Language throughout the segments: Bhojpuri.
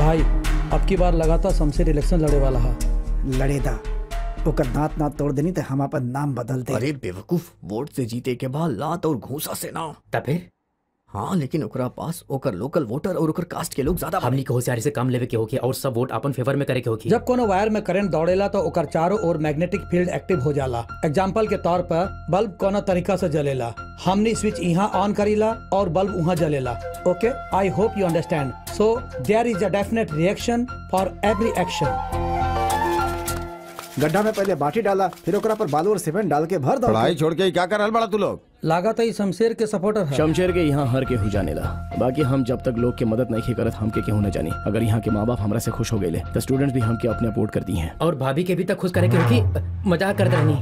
भाई अब की बार लगातार शमशेर इलेक्शन लड़े वाला है लड़ेदा ओकर दांत ना तोड़ देनी तो हम अपन नाम बदल दे अरे बेवकूफ वोट से जीते के बाद लात और घूसा से ना तब फिर हाँ लेकिन ओकरा पास ओकर लोकल वोटर और ओकर कास्ट के लोग ज्यादा हमनी के होशियारी से काम लेवे के होगी और सब वोट अपन फेवर में करे के होगी जब कोनो वायर में करंट दौड़ेला तो ओकर चारों ओर मैग्नेटिक फील्ड एक्टिव हो जाला एग्जाम्पल के तौर पर बल्ब कोनो तरीका से जलेला हमनी स्विच यहाँ ऑन करीला और बल्ब वहाँ जलेला okay I hope you understand so there is a definite reaction for every action गड्ढा में पहले बाटी डाला फिर ओकरा पर बालू और सीमेंट डाल के भर दो पढ़ाई छोड़ के क्या कर रहल बड़ा तू लोग लागत है शमशेर के सपोर्टर है शमशेर के यहाँ हर के हो जाने ला बाकी हम जब तक लोग के मदद नहीं करत हमके केहू न जानी अगर यहाँ के माँ बाप हमरा से खुश हो गए तो स्टूडेंट्स भी हमके अपने अपोर्ट करती हैं और भाभी के भी तक खुश करे के होगी मजाक करते रहनी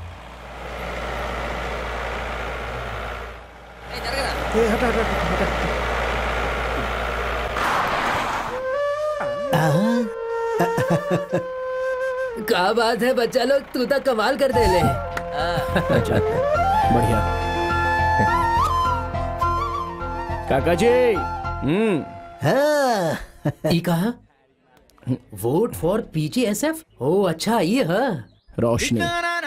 ए, हटा हटा हटा, हटा क्या बात है बच्चा लोग तू तो कमाल कर दे ले अच्छा बढ़िया काका जी हम्म ई कहा वोट फॉर पीजीएसएफ ओ अच्छा ये है रोशनी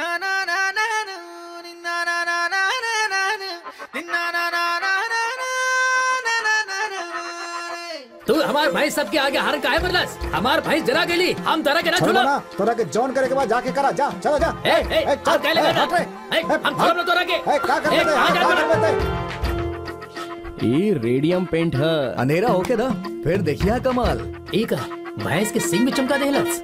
तू हमार भाई सबके आगे हार का है बरलस हमार भाई जला गेली हम तरह के ना छोड़ छोड़ो ना तोरा के जॉन करे के बाद जाके करा जा चलो जा ए ए ए, चल, आप कह लेगा ए, ना हट रे। ए, ए, हम छोड़ तोरा के ए, का कर ए, रहे कहाँ जा का रहे कर रहे ये रेडियम पेंट है अंधेरा होके ना फिर देखिए कमाल एक भैंस के सिंग में चमका देहलस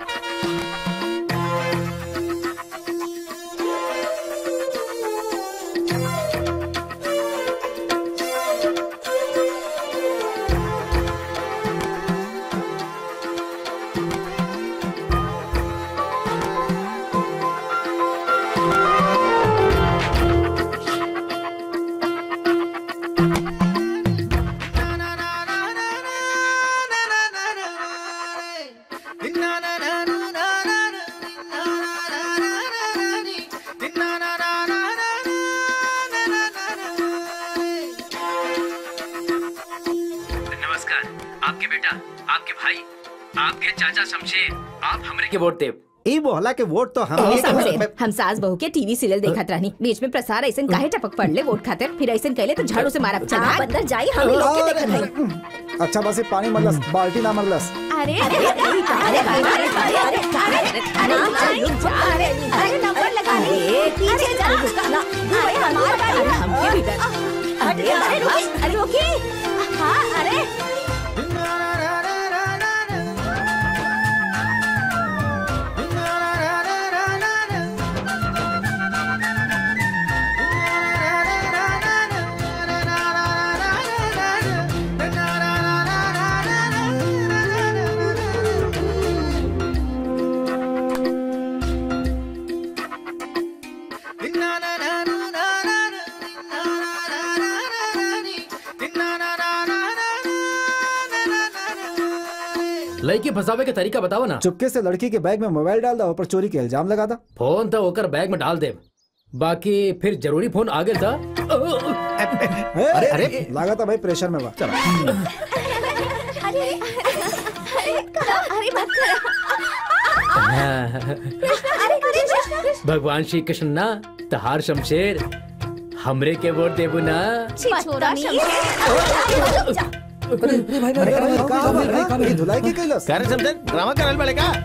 नमस्कार आपके बेटा आपके भाई आपके चाचा शमशेर आप हमरे के वोट देव ई बोहला के वोट तो हम ए, समझे। हम सास बहू के टीवी सीरियल देखत रहनी बीच में प्रसार ऐसे काहे टपक पड़ले वोट खातिर फिर ऐसे कहले तो झाड़ू से मारब चला अंदर जाई हम ही लोग के देखत हई अच्छा बस ये पानी मरलस बाल्टी ना मरलस अरे अरे अरे अरे अरे अरे अरे अरे रुक जा अरे अरे नंबर लगा ले पीछे जा अरे हमार गाड़ी हमके भी डर अरे अरे रुक अरे रुकी हां अरे लड़की फंसावे के तरीका बताओ ना चुपके से लड़की के बैग में मोबाइल डाल दो ऊपर चोरी के इल्जाम लगा था फोन तो होकर बैग में डाल दे बाकी फिर जरूरी फोन आगे था अरे अरे लगा था भाई प्रेशर में बा अरे अरे अरे मत करो अरे अरे भगवान श्री कृष्ण ना तहार शमशेर हमरे के वोट देबू ना छोड़ा अरे भाई भाई भाई का बा रे ये धुलाई के कैलस करे समझे ड्रामा कर रहल बड़े का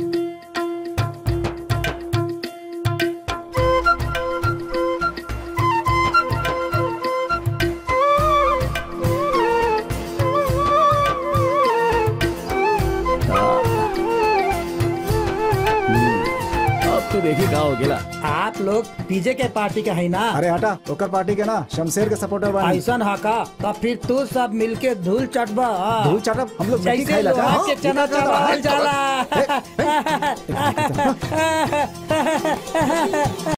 अब तो देखिए का हो गेला आप लोग पीजे के पार्टी के है ना अरे हटा ओकर पार्टी के ना शमशेर के सपोर्टर बानी ऐसा हाका तब फिर तू सब मिलके धूल चटबा हाँ। धूल चटब हम लोग मिट्टी जैसे खाइला का लोहा के चना चबाहल जाला